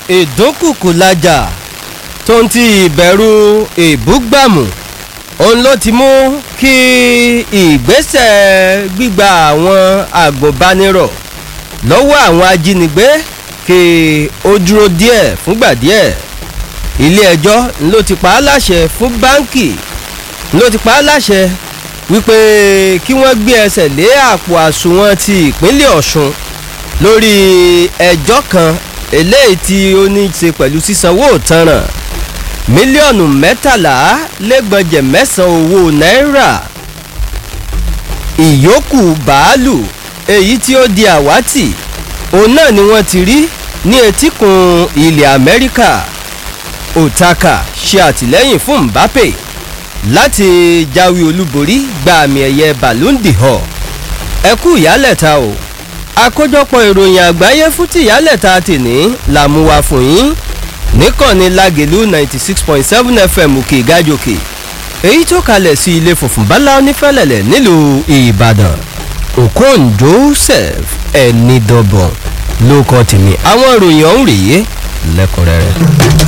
ìdúnkùkù lajà tó ń ti ìbẹ̀rù ìbúgbàmù òun ló ti mú kí ìgbésẹ̀ gbígba àwọn àgùnbánirọ̀ lọ́wọ́ àwọn ajínigbé kí ó dúró díẹ̀ fúngbà díẹ̀ ilé ẹjọ́ ló ti pa á láṣẹ fún báńkì ló ti pa á láṣẹ wípé kí wọ́n gbé ẹsẹ̀ lé àpò àsùnwọ̀n ti ìpínlẹ̀ ọ̀ṣun lórí ẹjọ́ kan eléyìí tí ó ní í ṣe pẹ̀lú sísanwó ìtanràn mílíọ̀nù mẹ́tàlá lẹ́gbọ̀njẹ̀ mẹ́sàn-án owó náírà ìyókù bàálù èyí tí ó di àwátì òun náà ni wọ́n ti rí ní etíkun ilẹ̀ amẹ́ríkà otaka ṣe àtìlẹ́yìn fún mbappe láti jáwé olúborí gba àmì ẹ̀yẹ ballon d'or ẹ kú ìyálẹ̀ta o àkójọpọ̀ ìròyìn àgbáyé fún ti ìyálẹ̀ta tìní làmúwa fún yín níkànnì lágẹ̀lú ninety six point seven fm òkè ìgájòkè èyí tó kalẹ̀ sí ilé funfun bala onífẹ́lẹ̀lẹ̀ nílùú ìbàdàn okon joseph ẹnidọ́bọ̀n ló kọ́ tèmi àwọn ìròyìn ọ̀hún rèé lẹ́kùnrẹ́rẹ́.